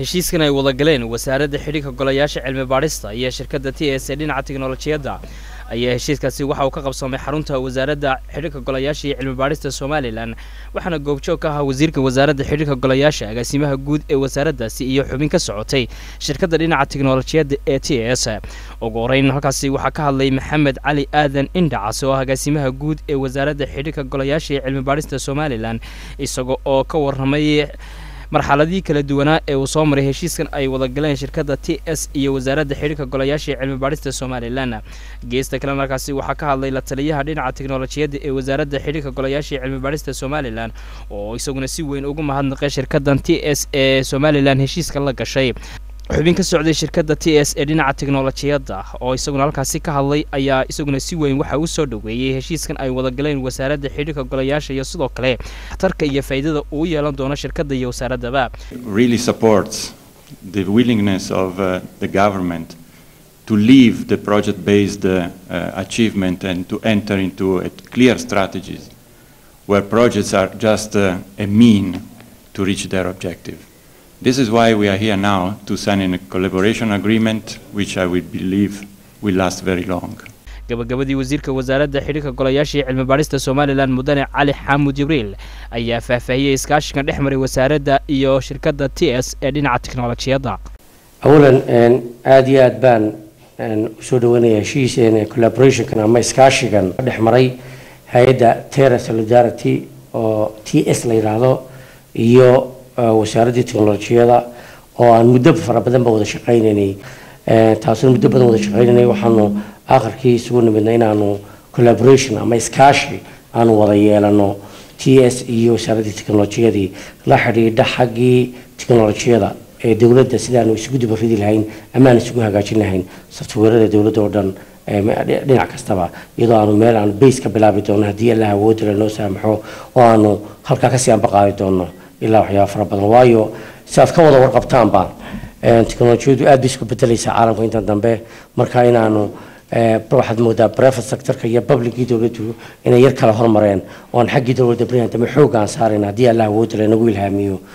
heshiiskan ay wada galeen wasaaradda xidhiirka golayaasha cilmi baadhista iyo shirkadda t s ee dhinaca tiknolojiyadda ayaa heshiiskaasi waxa uu ka qabsoomay xarunta wasaaradda xidhiirka golayaasha iyo cilmi baadhista somalilan waxaana goobjoog ka ahaa wasiirka wasaaradda xidhiirka golayaasha agaasimaha guud ee wasaaraddaasi iyo xubin ka socotay shirkadda dhinaca tiknolojiyadda ee t s ugu horeyn halkaasi waxaa ka hadlay maxamed cali aadan indhacas oo ah agaasimaha guud ee wasaaradda xidhiirka golayaasha iyo cilmi baadhista somalilan isaga oo ka warramay marxaladii kala duwanaa ee uu soo maray heshiiskan ay wada galeen shirkadda t s iyo wasaaradda xidhiirka golayaasha ee cilmi baadhista somalilan geesta kalena halkaasi waxaa ka hadlay la taliyaha dhinaca tiknolojiyadda ee wasaaradda xidhiirka golayaasha ee cilmi baadhista somalilan oo isaguna si weyn ugu mahadnaqay shirkaddan t s ee somalilan heshiiska la gashay xubin ka socday shirkadda t s ee dhinaca tiknolojiyadda oo isaguna halkaasi ka hadlay ayaa isaguna si weyn waxa uu soo dhoweeyey heshiiskan ay wada galeen wasaaradda xidhiirka golayaasha iyo sidoo kale tarka iyo faa'iidada uu yeelan doono shirkadda iyo wasaaraddaba really supports the willingness of uh, the government to leave the project-based uh, uh, achievement and to enter into a clear strategies where projects are just uh, a mean to reach their objective. This is why we are here now to sign a collaboration agreement which I would believe will last very long. gabagabadii wasiirka wasaaradda xidhiirka golayaasha iyo cilmi baadhista somalilan mudane cali xaamud jibriil ayaa faahfaahiyey iskaashigan dhex maray wasaaradda iyo shirkadda t s ee dhinaca tiknolojiyadda awalan aada iyo aad baan usoo dhaweynaya heshiis collaborationkan ama iskaashigan dhex maray hay-adda terra solidarity oo t s la yidhaahdo iyo wasaaraddii teknolojiyada oo aan muddo fara badan ba wada shaqaynaynay taasuna muddo badan wada shaqaynaynay waxaanu akharkii isugu nimidnay inaanu collaboration ama iskaashi aanu wada yeelano t s iyo wasaaraddii teknolojiyadii la xidhiidha xaggii teknolojiyada ee dowladda sidaanu isugu dubaridi lahayn ama aan isugu hagaajin lahayn softwarada dowladda oo dhan dhinac kastaba iyadoo aanu meel aanu base ka bilaabi doono haddii allah awoodda lanoo saamaxo oo aanu halkaa kasii anbaqaadi doono ilaa waxyaaba fara badan waayo si aad ka wada warqabtaanba teknolojiyadu aad bay isku bedelaysaa caalamka intan dambe marka inaanu waxaad moodaa private sectorka iyo publicii dowladdu inay yar kala hormareen oo aan xaggii dowladda barihan dambe xoog aan saarayn haddii allah awoodda lanagu ilhaamiyo